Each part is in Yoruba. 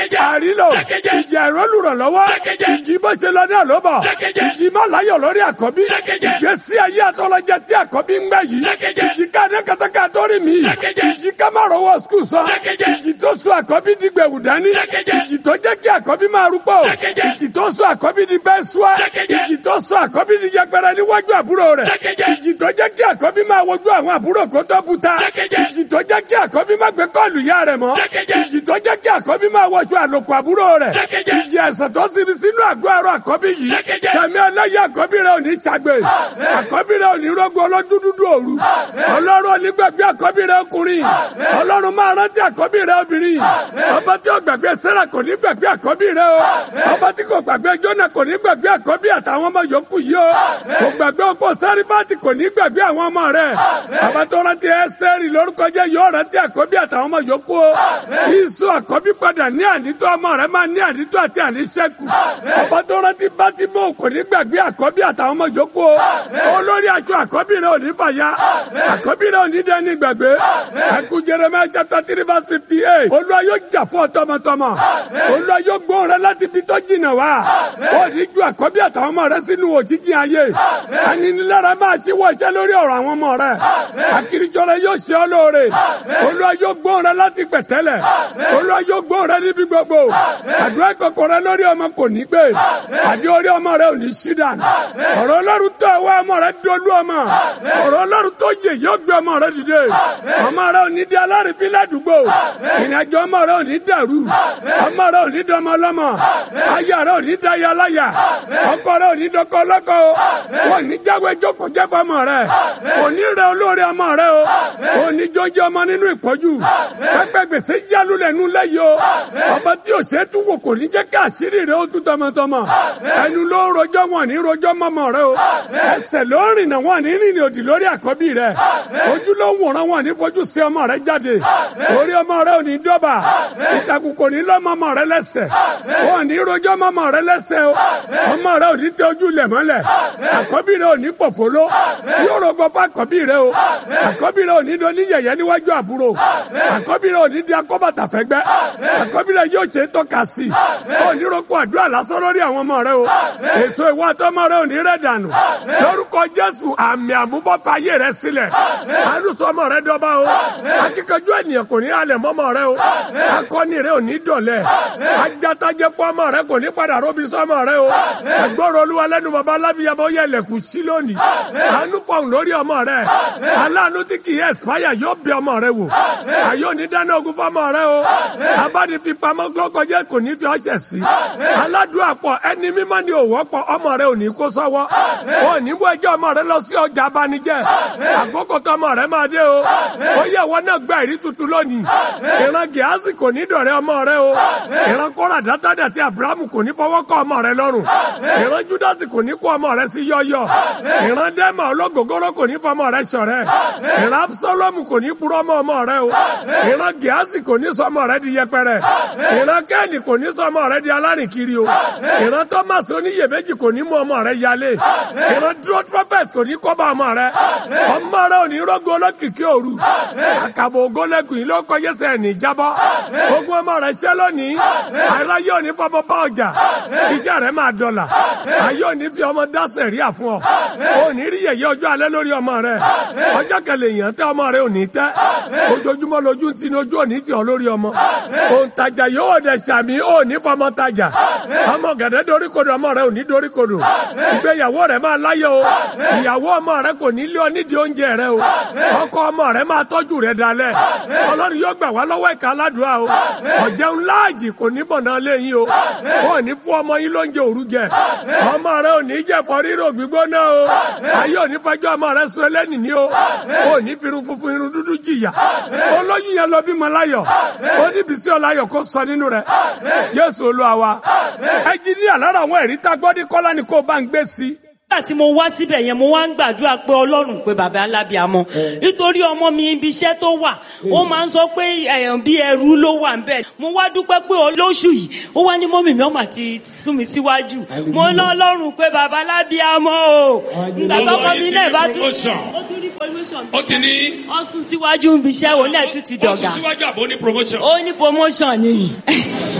àrílò ìjì àìrọ́lùrànlọ́wọ́ ìjì bó ṣe lọ náà ló bọ̀ ìjì má láyọ̀ lórí àkọ́bí ìgbésí ayé àtọ́lọ́jẹ tí àkọ́bí ń gbẹ yìí ìjì ká ní kàtàkà tó rí mi ìjì ká má rọwọ́ skul sọ ìjì tó sọ àkọ́bí di gbẹ̀wù dání ìjì tó jẹ́ kí àkọ́bí máa rúgbó ìjì tó sọ àkọ́bí di bẹ́ẹ̀ sùá ìjì tó sọ àkọ́bí di yẹpẹrẹ níwájú àbúrò rẹ̀ ìjì tó jẹ́ kí àkọ́bí máa wojú àwọn àbúrò kó tó buta ìjì tó jẹ́ kí àkọ́bí máa gbé kọ́ọ̀lù yá rẹ̀ mọ́ ìjì tó jẹ́ kí àkọ́bí máa wọṣọ àlòkù àbúrò rẹ̀ ìjì ẹ̀sẹ̀ tó sinmi sínú àgọ́ àrò àkọ́bí yìí kẹ̀mí ọlọ́yẹ àkọ́bí rẹ̀ ò ní ṣàgbé àkọ́bí rẹ̀ ò ní rọ́gbọ ọlọ́dúndúndú òru ọlọ́run onígbàgbé àkọ́bí rẹ̀ ọkùnrin ọlọ́run máa rántí àkọ́bí rẹ̀ obìnrin ọba tí ó gbàgbé sẹ́rà kò ní gbàgbé àkọ́bí rẹ̀ o ọba tí kò gbàgbé jọ́nà kò ní gbàgbé àkọ́bí àtàwọn ọmọ yòókù yìí o kò gbàgbé ọ̀pọ̀ sárífàtì kò ní gbàgbé àwọn ọmọ rẹ̀ ọba tó rántí ẹsẹ̀rì lórúkọ jẹ́ yóò rántí àkọ́bí àtàwọn ọmọ yòókù o ìsú àkọ́bí padà ní ànító ọmọ rẹ̀ máa ní ànító àti àníṣẹ́kù ọba tó rántí bátímọ̀ kò ní gbàgbé àkọ́bí àtàwọn ọmọ yòókù o olórí aṣọ àkọ́bí rẹ̀ ò ní fàya àkọ́bí rẹ̀ ò ní dẹ́ni gbàgbé ẹkú Jeremiah chapter three verse fifty eight olúwa yóò jà fún ọ tọmọtọmọ olúwa yóò gbóhùn rẹ láti ibi tó jìnnà wá ó ní ju àkọ́bí àtàwọn ọmọ rẹ sínú òjijì ayé aninilára máa ṣíwọ́ iṣẹ́ lórí ọ̀rọ̀ àwọn ọmọ rẹ akirijọ rẹ yóò ṣe ọ́ lóore olúwa yóò gbóhùn rẹ láti pẹ̀tẹ́lẹ̀ olúwa yóò gbóhùn rẹ níbi gbogbo àdúrà kọ̀kọ̀ rẹ lórí ọmọ kò ní gbé àdé orí ọmọ rẹ ò ní sí dànù ọ̀rọ̀ ọlọ́run tó ẹwà ọmọ rẹ dolú ọmọ ọ̀rọ̀ ọlọ́run tó yè yóò gbé ọmọ rẹ dìde ọmọ rẹ ò ní di alárìnfín ládùúgbò ìrìnàjò ọmọ rẹ ò ní dàrú ọmọ rẹ ò ní dọmọ ọlọ́mọ aya rẹ ò ní daya láya ọkọ rẹ ò ní dọkọ ọlọ́kọ wọn ní jáwé jókòó jẹ́ fọmọ rẹ òní rẹ olóore ọmọ rẹ o òní jọjọ ọmọ nínú ìpọ́jú pẹpẹ gbèsè jálù lẹ́nu lẹ́yìn o ọba tí o ṣe tún wò kò ní jẹ́ ká àṣírí rẹ ó tún tọmọtọmọ ẹnu ló rojọ́ wọn ní rojọ́ mọ́mọ́ rẹ o ẹsẹ̀ ló rìnà wọn ní rìnrìn òdì lórí àkọ́bí rẹ ojú ló ń wòran wọn ní fojú sí ọmọ rẹ jáde orí ọmọ rẹ ò ní dọ́bà ìtàkùn kò ní lọ́mọmọ rẹ lẹ́sẹ̀ wọn ní rojọ́ mọ́mọ́ rẹ lẹ́sẹ̀ o ọmọ rẹ ò ní tẹ ojú lẹ̀ mọ́lẹ̀ àkọ́bí rẹ ò ní pòfóló yóò rọgbọ fún àkọ́bí rẹ o àkọ́bí rẹ ò ní doni yẹ̀yẹ́ níwájú àbúrò àkọ́bí rẹ ò ní di akọ́bàtà fẹ́gbẹ́ àkọ́bí rẹ yóò ṣe tọ́ka sí i ò ní roko àdúrà lásán lórí àwọn ọmọ rẹ o èso ìwà àtọmọ rẹ ò ní rẹ dànù lórúkọ Jésù àmì àmúbọ́fàyè rẹ sílẹ̀ àlùsọ ọmọ rẹ dọ́ba o akíkanjú ènìyàn kò ní alẹ̀ mọ́mọ rẹ o akọni rẹ ò ní dọ̀lẹ́ ajátajẹpọ̀ ọmọ rẹ kò ní padà róbi sọmọ rẹ o ẹgbọ́rọ̀ olúwa lẹ́nu bàbá alábìyàmọ́ yẹ lẹ̀kùn sí lónìí àánú fọ̀hún lórí ọmọ rẹ aláàánú tí kì í ẹ̀sìpáyà yóò bẹ ọmọ rẹ wò àyè òní dáná ogun fọmọ rẹ o abánifipamọ́ gbọ́kọjẹ́ kò ní fi ọ̀ṣẹ̀ sí aládùn àpọ̀ ẹni mímọ́ ni òwò pọ̀ ọmọ rẹ ò ní kó sọ́wọ́ ò ní bó ẹjọ́ ọmọ rẹ lọ sí ọjà abanijẹ́ àkókò tó ọmọ rẹ máa dé o ó yẹ wọn náà gba ìrí tuntun lónìí ìran gíásì kò ní dọ̀rẹ́ ọmọ rẹ o ìran kóra dátàdà tí abrahamu kò ní fọwọ́ kọ́ ọmọ rẹ lọ́rùn ìran júdásì kò ní kó ọmọ rẹ sí yọ́yọ́ ìran dẹ́mà ológógóró kò ní fọmọ rẹ ṣọ̀rẹ́ ìran absalomu kò ní purọ́ mọ́ ọmọ rẹ o ìran gíásì kò ní sọ ọmọ rẹ di yẹpẹrẹ ìran kẹ́ẹ̀nì kò ní sọ ọmọ rẹ di alárìnkiri o ìran thomas oníyèméjì kò ní mú ọmọ rẹ yálé ìran dúró trọfẹs kò ní kọ́ bá ọmọ rẹ ọmọ rẹ ò ní rọ́gọ́ olókìkí òru àkàbọ̀ ògólẹ́gùn yìí ló kọ́ yẹsẹ̀ ní jábọ́ ogun ọmọ rẹ ṣẹ́ lónìí ara yóò ní fọmọ bá ọjà iṣẹ́ rẹ máa dọ̀là ayé ò ní fi ọmọ dáṣẹ̀ rí àfún ọ ò ní rí yẹ̀yẹ́ ọjọ́ alẹ́ lórí ọmọ rẹ ọjọ́ kẹlẹ̀ èèyàn tẹ́ ọmọ rẹ ò ní tẹ́ ojoojúmọ́ lójú ti ní ojú òní tì ọ lórí ọmọ òǹtajà yóò dẹ̀ sàmì ò ní fọmọ tajà ọmọ gẹ̀dẹ́ doríkodò ọmọ rẹ ò ní doríkodò ìgbéyàwó rẹ máa láyọ̀ o ìyàwó ọmọ rẹ kò ní lé ọ nídìí oúnjẹ rẹ o ọkọ ọmọ rẹ máa tọ́jú rẹ dalẹ̀ ọlọ́run yóò gbà wá lọ́wọ́ ìka aládùúrà o ọ̀jẹun láàjì kò ní bọ̀nà léyìn o ò ní fún ọmọ yín lóúnjẹ òru jẹ ọmọ rẹ ò ní jẹ fọ rírò gbígbóná o ayé ò ní fẹjọ́ ọmọ rẹ sùn ẹlẹ́nì ní o ò ní fi irun funfun irun dúdú jìyà olóyún yẹn lọ bímọ láyọ̀ ó ní bísí ọláyọ̀ kó sọ nínú rẹ Jésù Olúwa wa ẹnjiníà lára àwọn ẹ̀rí tá gbọ́ ní kọ́lá ni kó bá ń gbé sí nígbà tí mo wá síbẹ̀ yẹn mo wá ń gbàdúrà pé ọlọ́run pé bàbá alábìàmọ nítorí ọmọ mi ibi iṣẹ́ tó wà ó máa ń sọ pé ẹ̀yàn bí ẹrú ló wà ń bẹ̀ mo wá dúpẹ́ pé lóṣù yìí ó wá ní mọ́mì mi ọmọ àti sún mi síwájú mo ná ọlọ́run pé bàbá alábìàmọ o nígbà tọkọ mi náà bá tún ó tún rí promotion ó ti ní ó sún síwájú ibi iṣẹ́ òun náà tún ti ó dọ̀gà sún síwájú àbò ní promotion. ó ní promotion ni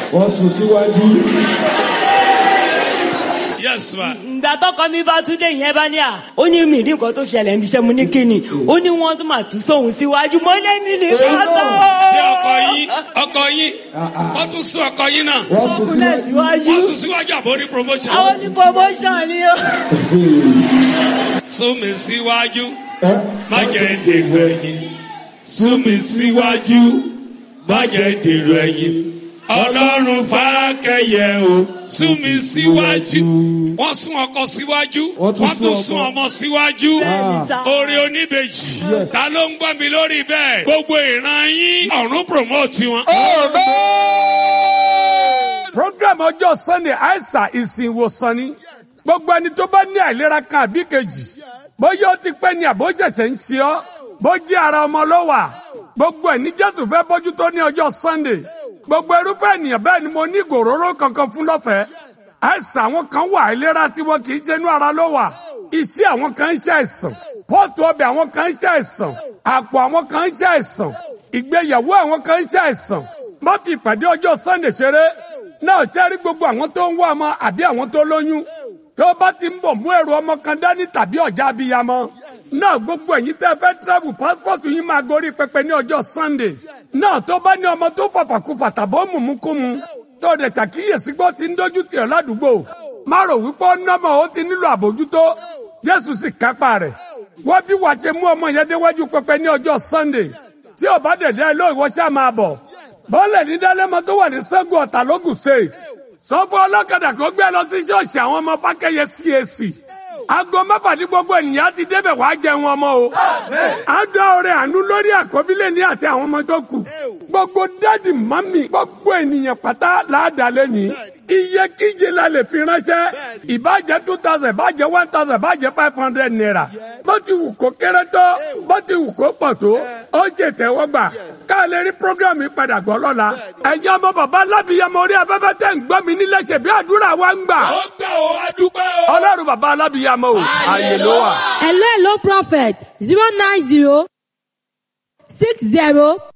wọ́n sùn síwájú. yes ma. ìgbà tọkọ mi bá tún dé yẹn bá ní à ó ní mi ní nǹkan tó ṣẹlẹ̀ ń bíṣẹ́ mu ní kíni ó ní wọ́n tún máa tún sóhun síwájú mo lé mi ní kọ́tọ́. ṣé ọkọ yín ọkọ yín wọ́n tún sún ọkọ yín náà wọ́n sùn kúnlẹ̀ síwájú. síwájú wọ́n sún síwájú àbò ní promotion. àwọn ní promotion ni ó. sún mi síwájú Ẹ, má jẹ́ dèrò ẹ̀yìn sún mi síwájú má jẹ́ dèrò ẹ̀yìn ọlọ́run fàákẹ́yẹ o sún mi síwájú wọ́n sún ọkọ síwájú Wọ́n tún wọ́n tún sún sún ọmọ. ọmọ síwájú Bẹ́ẹ̀ni sá. orí oníbejì ta ló ń gbọ́ mi lórí bẹ́ẹ̀ gbogbo ìran yín ọ̀run promote wọn. program ọjọ́ sunday aisa ìsìn ìwòsàn ni gbogbo ẹni tó bá ní àìlera kan àbí kejì bóyá ó ti pẹ́ ni àbó ṣẹ̀ṣẹ̀ ń ṣe ọ́ bó jẹ́ ara ọmọ ló wà gbogbo ẹ̀ ní jésù fẹ́ bójú tó ní ọjọ́ sunday gbogbo irúfẹ́ ènìyàn bẹ́ẹ̀ ni mo ní ìgòróró kankan fún lọ́fẹ̀ẹ́ àìsàn àwọn kan wà àìlera tí wọn kì í ṣe inú ara ló wà iṣẹ́ àwọn kan ń ṣe àìsàn pọ́ọ̀tù ọbẹ̀ àwọn kan ń ṣe àìsàn àpò àwọn kan ń ṣe àìsàn ìgbéyàwó àwọn kan ń ṣe àìsàn má fi ìpàdé ọjọ́ sunday ṣeré náà ṣe rí gbogbo àwọn tó ń wá ọmọ àbí àwọn tó lóyún tó bá ti ń bọ̀ mú èrò ọmọ kan dání tàbí ọ̀já abiyamọ náà gbogbo ẹ̀yin tẹ́ fẹ́ travel passport yín máa gorí pẹpẹ ní ọjọ́ sunday náà tó bá ní ọmọ tó fàfàkùfà tàbó mùmúkùmù tó dẹ̀ ṣàkíyèsí pé ó ti ń dójú tì ọ́ ládùúgbò má rò wípé ó nọ́mọ̀ ó ti nílò àbójútó jésù sì kápá rẹ̀ wọ́n bí wàá ṣe mú ọmọ yẹn déwájú pẹpẹ ní ọjọ́ sunday tí ò bá dẹ̀ dẹ́ ló ìwọ ṣáà máa bọ̀ bọ́ọ̀lẹ̀ ní dálẹ́mọ tó wà ní sẹ́gun ọ̀tà lógùn state sọ fún ọlọ́kadà kó gbé lọ sí ṣọ́ọ̀ṣì àwọn ọmọ fákẹ́yẹ cac aago mẹ́fà ní gbogbo ènìyàn ti débẹ̀ wàá jẹun ọmọ o àádọ́ ọrẹ àánú lórí àkọ́bílẹ̀ ní àti àwọn ọmọ tó kù gbogbo dáàdì mọ́mì gbogbo ènìyàn pátá láàdálẹ́ ní iye kíje la lè fi ránṣẹ́ ìbàjẹ́ two thousand ìbàjẹ́ one thousand ìbàjẹ́ five hundred naira bó ti wù kó kéré tó bó ti wù kó pọ̀ tó ó ṣe tẹ́wọ́gbà ká lè rí programme yìí padà gbọ́ lọ́la ẹ̀yin ọmọ bàbá alábìyamọ orí afẹ́fẹ́ tẹ̀ ń gbọ́ mi nílẹ̀ ṣe bí àdúrà wa ń gbà ó gbà ó adúpẹ́ o. ọlọ́run bàbá alábìyamọ o àyè ló wà. Hello, hello, prophet. Zero nine zero six zero